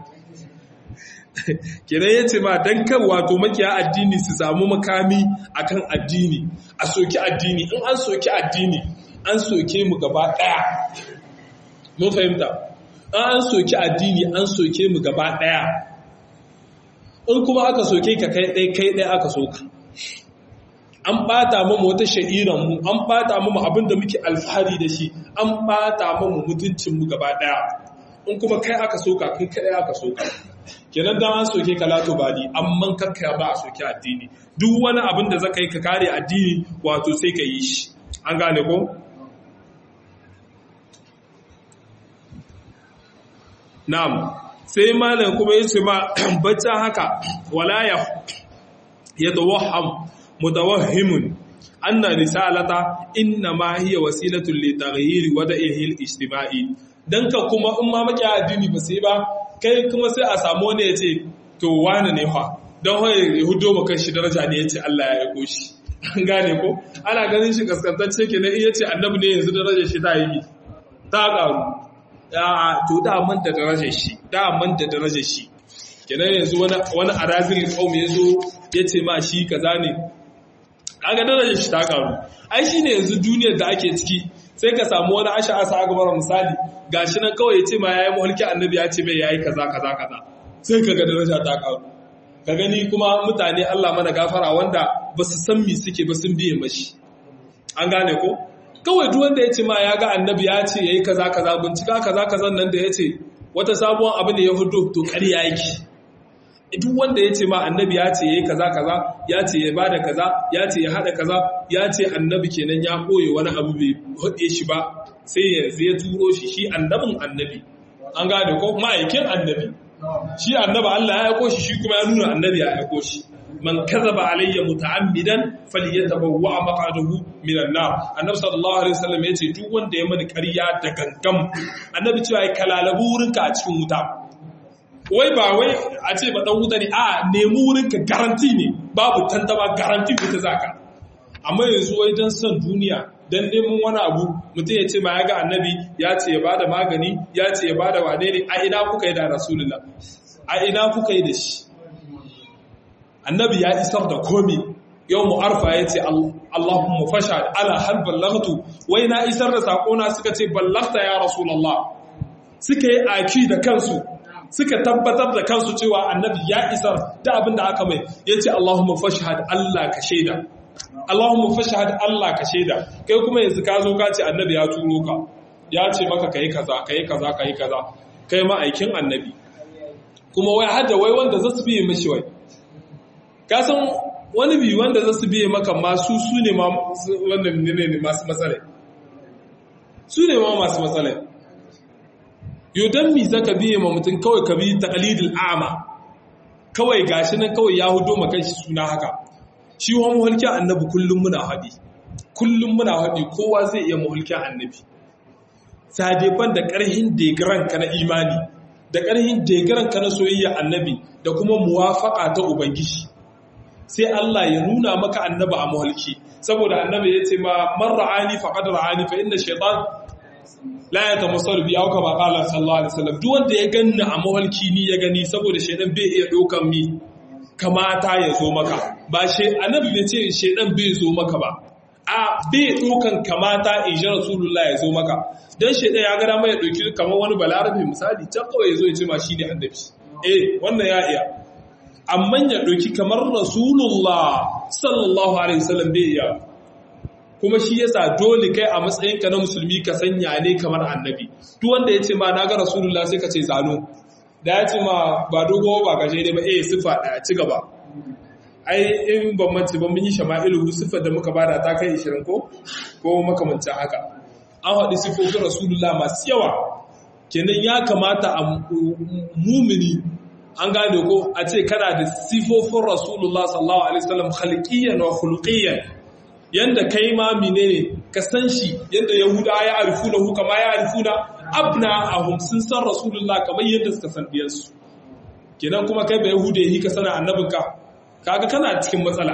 Kenan yace ma dan kan wato makiya addini su samu makami akan addini, a soki addini, in an soki addini, an soke mu gaba daya. Mun fahimta? An soki addini, an soke mu gaba daya. in kuma aka soke ka kai ɗai kai ɗai aka soka an ɓata mamu wata sha'iranmu an ɓata mamu abinda muke alfahari da shi an ɓata mamu mutuncinmu gaba ɗaya in kuma kai aka soka kai kai aka soka kenan dan an soke ka lato bali amma kakka ba a soke addini duk wani abin da zaka yi ka kare addini wato sai ka yi shi an gane ko na'am sai malam kuma ya ce ma bacci haka wala ya ya tawaham mutawahhimun anna risalata inna ma hiya wasilatun li taghyir wada'ihi al-ijtima'i dan ka kuma in ma maki addini ba sai ba kai kuma sai a samu wani ya ce to wani ne fa dan hoye hudo maka shi daraja ne yace Allah ya aiko shi an gane ko ana ganin shi kaskantacce kenan in yace annabi ne yanzu darajar shi ta yi ta karu to da man da darajar shi da man da darajar shi kenan yanzu wani wani arazil qaum yazo yace ma shi kaza ne kaga darajar shi ta karu ai shine yanzu duniyar da ake ciki sai ka samu wani asha asa gabar misali gashi nan kawai yace ma yayi mulki annabi ya ce mai yayi kaza kaza kaza sai kaga daraja ta karu ka gani kuma mutane Allah mana gafara wanda ba su san me suke ba sun biye mashi an gane ko kawai duk wanda ya ce ma ya ga annabi ya ce yayi kaza kaza bincika kaza kazan nan da ya ce wata sabuwar abu ne ya hudu to ƙarya yake duk wanda ya ce ma annabi ya ce yayi kaza kaza ya ce ya bada kaza ya ce ya hada kaza ya ce annabi kenan ya koye wani abu bai hade shi ba sai yanzu ya turo shi shi annabin annabi an gane ko ma'aikin annabi shi annaba Allah ya aiko shi shi kuma ya nuna annabi ya aiko shi man kazaba alayya muta'ammidan falyatabawwa maq'adahu minan nar annabi sallallahu alaihi wasallam yace duk wanda ya mani ƙarya da gangam annabi cewa ai kalalabu wurinka a cikin wuta wai ba wai a ce ba dan wuta ne a nemi wurinka garanti ne babu tantama garanti wuta zaka amma yanzu wai don son duniya don neman wani abu mutum ya ce ma ya ga annabi ya ce ya bada magani ya ce ya bada wane ne a ina kuka yi da rasulullah a ina kuka yi da shi annabi ya isar da komi yau mu'arfa ya ce Allahumma fasha ala hal ballaghtu wai na isar da sakona suka ce ballaghta ya rasulullah suka yi aki da kansu suka tabbatar da kansu cewa annabi ya isar da abin da aka mai ya ce Allahumma fashhad Allah ka shaida Allahumma fashhad Allah ka shaida kai kuma yanzu ka zo ka ce annabi ya turo ka ya ce maka kai kaza kai kaza kai kaza kai ma aikin annabi kuma wai hadda wai wanda zasu biye mishi wai ka san wani bi wanda zasu biye maka masu su ne ma wannan ne ne masu matsala su ne ma masu matsala yau don mi zaka biye ma mutum kawai ka bi taqlidul a'ma kawai gashi nan kawai ya hudo maka shi suna haka shi wa muhulkin annabi kullum muna haɗi kullum muna haɗi kowa zai iya muhulkin annabi sadeban da ƙarhin degaran ka na imani da ƙarhin degaran ka na soyayya annabi da kuma muwafaƙa ta ubangiji sai Allah ya nuna maka annabi a muhulki saboda annabi ya ce ma man ra'ani faqad ra'ani fa inna shaytan la ya tamassalu bi auka ba qala sallallahu alaihi wasallam duk wanda ya ganni a mawalki ni ya gani saboda shedan bai iya dokan mi kamata ya zo maka ba she annabi bai ce shedan bai zo maka ba a bai dokan kamata in ji rasulullah ya zo maka dan shedan ya ga dama ya doki kamar wani balarabe misali can kawai ya zo ya ce ma shi ne annabi eh wannan ya iya amma ya doki kamar rasulullah sallallahu alaihi wasallam bai iya kuma shi yasa dole kai a matsayinka na musulmi ka sanya ne kamar annabi duk wanda ya ce ma na ga rasulullah sai ka ce zano da ya ce ma ba dogo ba gaje ne ba eh sifa da ci gaba ai in ban mance ban mun yi shama'ilu sifar da muka bada ta kai 20 ko ko makamancin haka an haɗi sifofin rasulullah masu yawa kenan ya kamata a mumini an gane ko a ce kana da sifofin rasulullah sallallahu alaihi wasallam khalqiyyan wa khuluqiyyan yanda kai ma menene ka san shi yanda yahuda ya arifuna hu kama ya arifuna abna ahum sun san rasulullah kamar yadda suka san diyansu kenan kuma kai ba yahuda yi ka sana annabinka kaga kana cikin matsala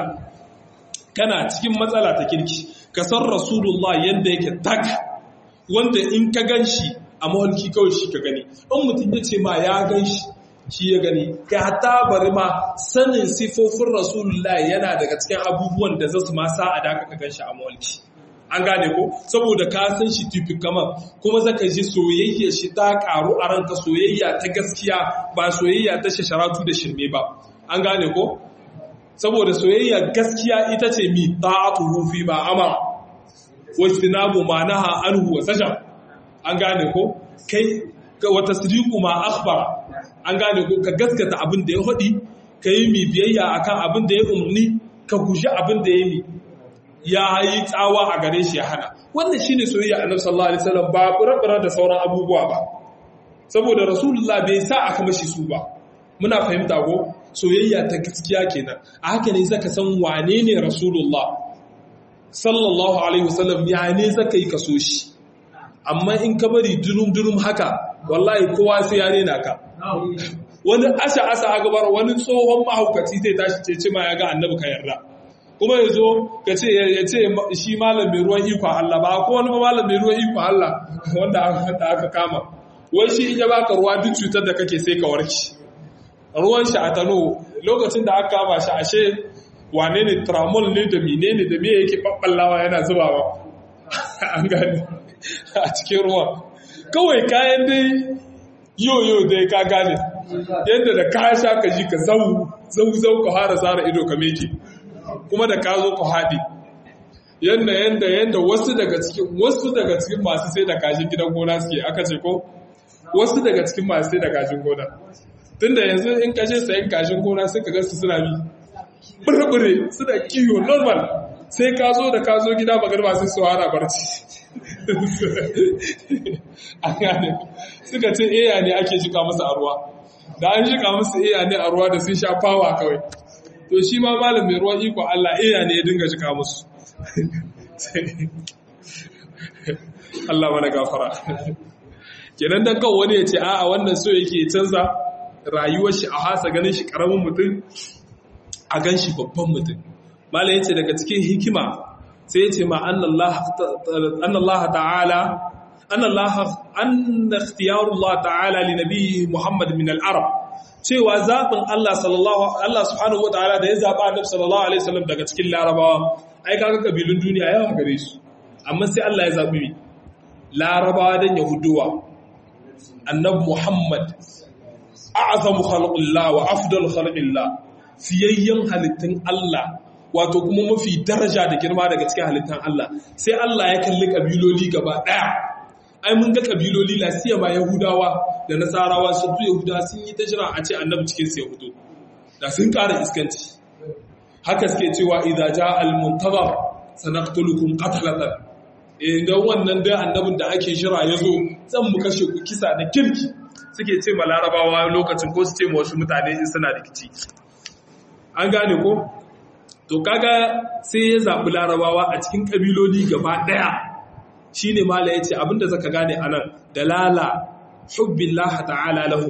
kana cikin matsala ta kirki ka san rasulullah yanda yake tak wanda in ka ganshi a mahalki kawai shi ka gani in mutum ya ce ma ya ganshi shi ya gani ka ta bari ma sanin sifofin rasulullah yana daga cikin abubuwan da zasu ma sa a daka ka ganshi a mawalki an gane ko saboda ka san shi tufik kamar kuma zaka ji soyayya shi ta karu a ranka soyayya ta gaskiya ba soyayya ta shasharatu da shirme ba an gane ko saboda soyayya gaskiya ita ce mi ta'atuhu fi ba amara wastinabu ma naha anhu wa sajam an gane ko kai wa tasdiqu ma akhbara an gane ko ka gaskata abin da ya hadi ka yi mi biyayya akan abin da ya umarni ka guji abin da ya mi ya yi tsawa a gare shi ya hana wannan shine soyayya annabi sallallahu alaihi wasallam ba burabura da sauran abubuwa ba saboda rasulullah bai sa aka mashi su ba muna fahimta ko soyayya ta gaskiya kenan a haka ne zaka san wane ne rasulullah sallallahu alaihi wasallam ya ne zaka yi kaso shi amma in ka bari durum durum haka wallahi kowa sai ya rena ka wani asha asa a gabar wani tsohon mahaukaci zai tashi ce ce ma ya ga annabi ka yarda kuma ya zo ka ce ya ce shi malam mai ruwan iko Allah ba ko wani malam mai ruwan iko Allah wanda aka kama wai shi in ya baka ruwa duk cutar da kake sai ka warke ruwan shi a tano lokacin da aka kama shi ashe wane ne tramol ne da mine ne da miye yake babballawa yana zubawa an gani a cikin ruwa kawai kayan dai yoyo dai ka gane yadda da ka sha ka ji ka zau zau zau ka fara tsara ido ka meke kuma da ka zo ka haɗe yadda yadda yadda wasu daga cikin wasu daga cikin masu sai da kashin gidan gona suke aka ce ko wasu daga cikin masu sai da kashin gona tunda yanzu in kashe sayan kashin gona sai ka ga su suna bi burbure suna kiwo normal sai ka zo da ka zo gida magarba sai su hara barci a gane suka ce eya ne ake jika musu a ruwa da an jika musu eya ne a ruwa da sun sha fawa kawai to shi ma malam mai ruwan iko Allah eya ne ya dinga jika musu Allah mana gafara kenan dan kan wani ya ce a'a wannan so yake canza rayuwar shi a hasa ganin shi karamin mutum a gan shi babban mutum malam yace daga cikin hikima sai ya ce ma annallaha ta'ala annallaha anna ikhtiyarullah ta'ala li nabiyyi Muhammad min al-arab cewa zaɓin Allah sallallahu Allah subhanahu wataala da ya zaɓa annabi sallallahu alaihi wasallam daga cikin larabawa ai kaga kabilun duniya yawa gare su amma sai Allah ya zaɓi larabawa dan yahuduwa annabi Muhammad a'zamu khalqillah wa afdal khalqillah fiyayyen halittun Allah wato kuma mafi daraja da girma daga cikin halittun Allah sai Allah ya kalli kabiloli gaba daya ai mun ga kabiloli la siyama yahudawa da nasarawa su tu yahudawa sun yi ta jira a ce annabi cikin su yahudu da sun ƙara iskanci haka suke cewa idza jaa al muntazar sanaqtulukum qatlatan idan wannan dai annabin da ake shira yazo zan mu kashe ku kisa da kirki suke ce ma larabawa lokacin ko su ce ma wasu mutane in suna rikici an gane ko to kaga sai ya zaɓi larabawa a cikin ƙabiloli gaba ɗaya shi ne mala ya ce abinda zaka gane a nan dalala hubbillah ta'ala lahu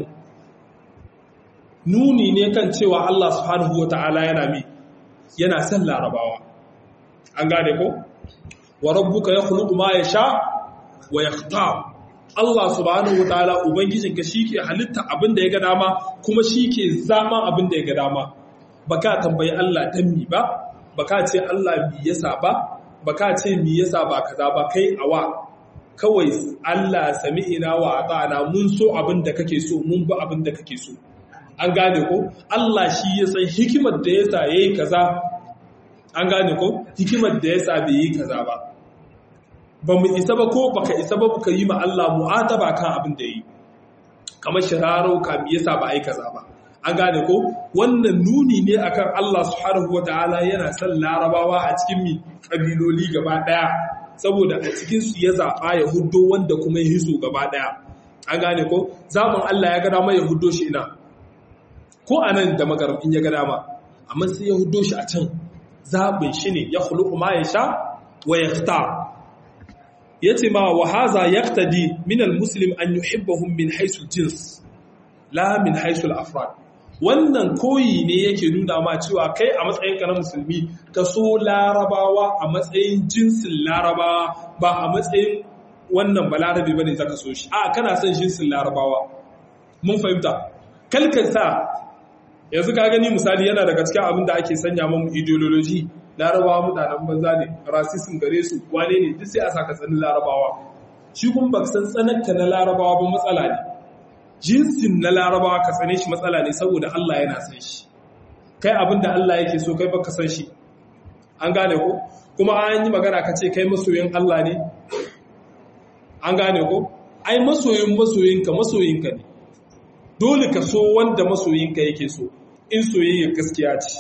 nuni ne kan cewa Allah subhanahu wa ta'ala yana mi yana son larabawa an gane ko wa rabbuka yakhluqu ma yasha wa yakhtar Allah subhanahu wa ta'ala ubangijinka shike halitta abinda ya ga dama kuma shike zaman abinda ya ga dama baka tambayi Allah dan mi ba baka ce Allah mi yasa ba baka ce mi yasa ba kaza ba kai awa kawai Allah sami'ina wa ata'ana mun so abin da kake so mun bi abin da kake so an gane ko Allah shi ya san hikimar da yasa yayi kaza an gane ko hikimar da yasa bai yi kaza ba ba mu isa ba ko baka isa ba ka yi ma Allah mu'ataba kan abin da yi kamar shiraro ka mi yasa ba ai kaza ba an gane ko wannan nuni ne akan Allah subhanahu wataala yana son larabawa a cikin mi kabiloli gaba daya saboda a cikin su ya zaba ya huddo wanda kuma ya hiso gaba daya an gane ko zaman Allah ya gada mai ya huddo shi ina ko anan da magarabin ya gada ma amma sai ya huddo shi a can zabin shi ne ya khuluqu ma yasha wa yakhtar yace ma wa haza yaqtadi min al-muslim an yuhibbahum min haythu al-jins la min haythu al-afrad wannan koyi ne yake nuna ma cewa kai a matsayin ka na musulmi ka so larabawa a matsayin jinsin larabawa ba a matsayin wannan balarabe bane zaka so shi a kana son jinsin larabawa mun fahimta kalkata yanzu ka gani misali yana daga cikin abin da ake sanya mamu ideology larabawa mutanen banza ne racism gare su wane ne duk sai a saka tsanin larabawa shi kuma ba san tsananta na larabawa ba matsala ne jinsin na larabawa ka tsane shi matsala ne saboda Allah yana san shi kai abin da Allah yake so kai baka san shi an gane ko kuma an yi magana ka ce kai masoyin Allah ne an gane ko ai masoyin masoyinka masoyinka ne dole ka so wanda masoyinka yake so in soyayya gaskiya ce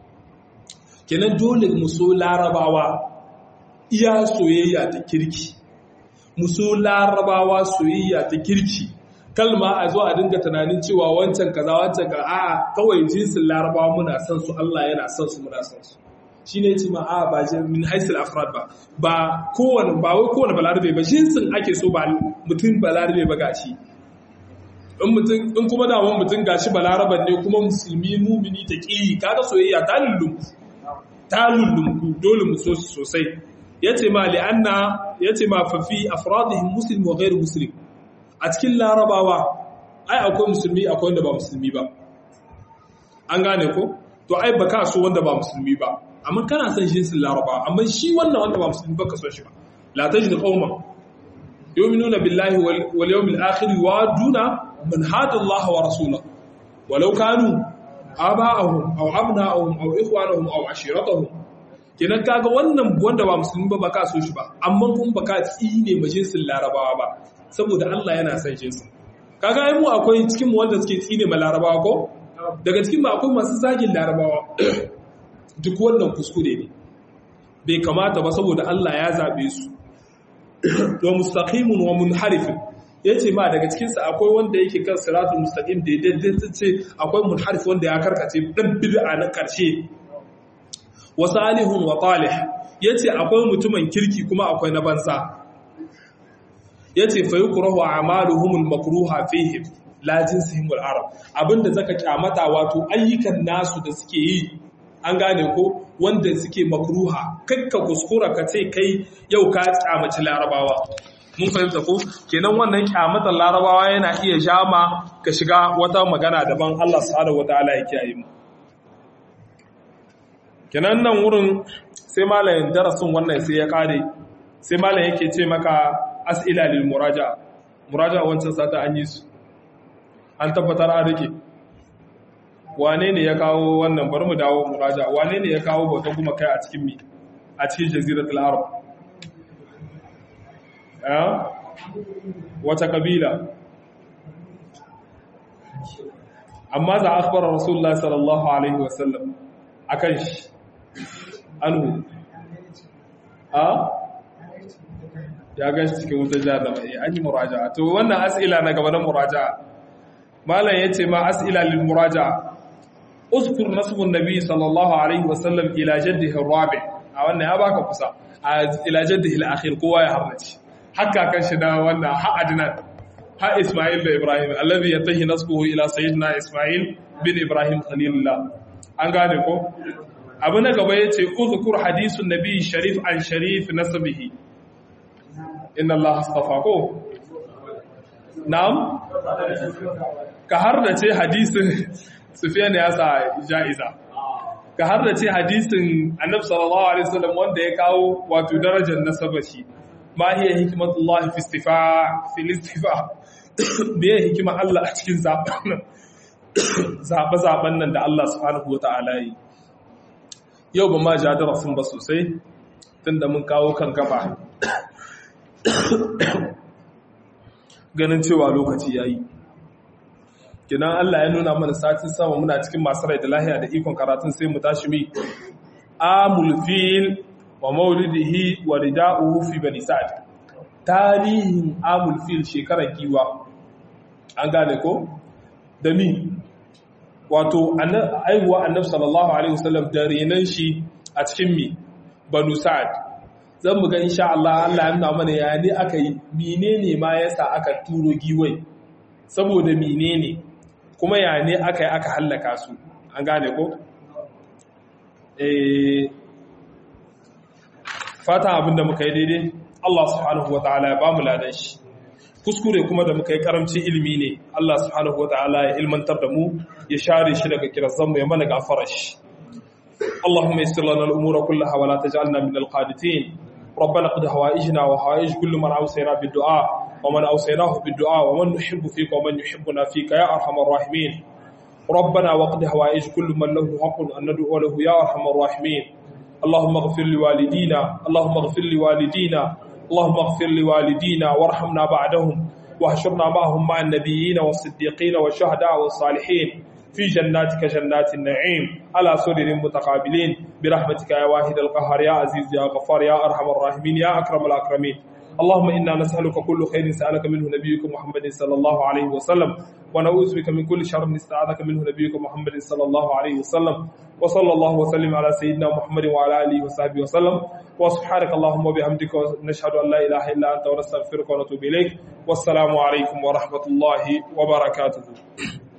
kenan dole mu so larabawa iya soyayya ta kirki mu so larabawa soyayya ta kirki kalma a zo a dinga tunanin cewa wancan kaza wancan ka a kawai jinsin larabawa muna son su Allah yana son su muna son su shine yace ma a ba min haisul afrad ba ba kowane ba wai kowane balarabe ba jinsin ake so ba mutum balarabe ba gashi in mutum in kuma da wani mutum gashi balaraban ne kuma musulmi mumini ta ki kaga soyayya ta lullunku ta lullunku dole mu so su sosai yace ma li'anna yace ma fa fi afradihim muslim wa ghairu muslim a cikin larabawa ai akwai musulmi akwai wanda ba musulmi ba an gane ko to ai baka so wanda ba musulmi ba amma kana son jinsin larabawa amma shi wannan wanda ba musulmi ba ka so shi ba la tajid qauman yu'minuna billahi wal yawmil akhir wa duna man hada Allah wa rasulahu walau kanu aba'ahum aw abna'ahum aw ikhwanahum aw ashiratahum kenan kaga wannan wanda ba musulmi ba baka so shi ba amma kuma baka tsine majinsin larabawa ba saboda Allah yana son jinsin kaga ai mu akwai cikin mu wanda suke tsine ma larabawa ko daga cikin mu akwai masu zagin larabawa duk wannan kuskure ne bai kamata ba saboda Allah ya zabe su wa mustaqimun wa munharifin yace ma daga cikin sa akwai wanda yake kan siratul mustaqim da daidai ce akwai munharif wanda ya karkace dan bid'a na karshe wa salihun wa talih yace akwai mutumin kirki kuma akwai na banza yace fa yukrahu a'maluhum al-makruha fihim la jinsihim al-arab abinda zaka kyamata wato ayyukan nasu da suke yi an gane ko wanda suke makruha kakka kuskura ka ce kai yau ka kyamaci larabawa mun fahimta ko kenan wannan kyamatar larabawa yana iya jama ka shiga wata magana daban Allah subhanahu wataala ya kiyaye mu kenan nan wurin sai malamin darasin wannan sai ya kare sai malam yake ce maka as'ila lil muraja'a muraja'a wancan sata an yi su an tabbatar an rike wane ne ya kawo wannan bari mu dawo muraja'a wane ne ya kawo bauta kuma kai a cikin mi a cikin jaziratul arab eh wata kabila amma za akhbara rasulullahi sallallahu alaihi wasallam akan shi anhu a ya gashi cikin wutar jahannama eh an yi muraja'a to wannan as'ila na gaba na muraja'a malam yace ma as'ila lil muraja'a uzkur nasbun nabi sallallahu alaihi wasallam ila jaddihi rabi a wannan ya baka kusa a ila jaddihi al-akhir kowa ya harnaci hakka kan shi da wannan ha adnan ha isma'il da ibrahim alladhi yatahi nasbuhu ila sayyidina isma'il bin ibrahim khalilullah an gane ko abu na gaba yace uzkur hadisun nabi sharif an sharif nasbihi inna Allah astafa ko na'am ka har da ce hadisin Sufyan ya sa ja'iza ka har da ce hadisin Annabi sallallahu alaihi wasallam wanda ya kawo wato darajar nasaba shi ma hiya hikmatullah fi istifa fi istifa biye hikima Allah a cikin zaben zabe zaben nan da Allah subhanahu wataala yi yau ba ma ja darasin ba sosai tunda mun kawo kan gaba ganin cewa lokaci ya yi kinan Allah ya nuna mana satin sama muna cikin masu rai da lahiya da ikon karatun sai mu tashi mi amul fil wa maulidihi wa rida'uhu fi bani sa'd tarihin amul fil shekarar giwa an gane ko da mi wato aihuwa annabi sallallahu alaihi wasallam da renan shi a cikin mi banu sa'd zan mu ga insha Allah Allah ya nuna mana ya ne aka yi menene ma yasa aka turo giwai saboda menene kuma ya ne aka yi aka hallaka su an gane ko eh fata abinda muka yi daidai Allah subhanahu wataala ya bamu ladan shi kuskure kuma da muka yi karamcin ilimi ne Allah subhanahu wataala ya ilmantar da mu ya share shi daga kirazan mu ya mana gafara shi اللهم يسر لنا الامور كلها ولا تجعلنا من القانتين ربنا قد هوائجنا وهوائج كل من اوصينا بالدعاء ومن اوصيناه بالدعاء ومن نحب فيك ومن يحبنا فيك يا ارحم الراحمين ربنا وقد هوائج كل من له حق ان ندعو له يا ارحم الراحمين اللهم اغفر لوالدينا اللهم اغفر لوالدينا اللهم اغفر لوالدينا وارحمنا بعدهم واحشرنا معهم مع النبيين والصديقين والشهداء والصالحين في جناتك جنات النعيم على سرر متقابلين برحمتك يا واحد القهار يا عزيز يا غفار يا أرحم الراحمين يا أكرم الأكرمين اللهم إنا نسألك كل خير سألك منه نبيك محمد صلى الله عليه وسلم ونعوذ بك من كل شر استعاذك منه نبيك محمد صلى الله عليه وسلم وصلى الله وسلم على سيدنا محمد وعلى آله وصحبه وسلم وسبحانك اللهم وبحمدك نشهد أن لا إله إلا أنت ونستغفرك ونتوب إليك والسلام عليكم ورحمة الله وبركاته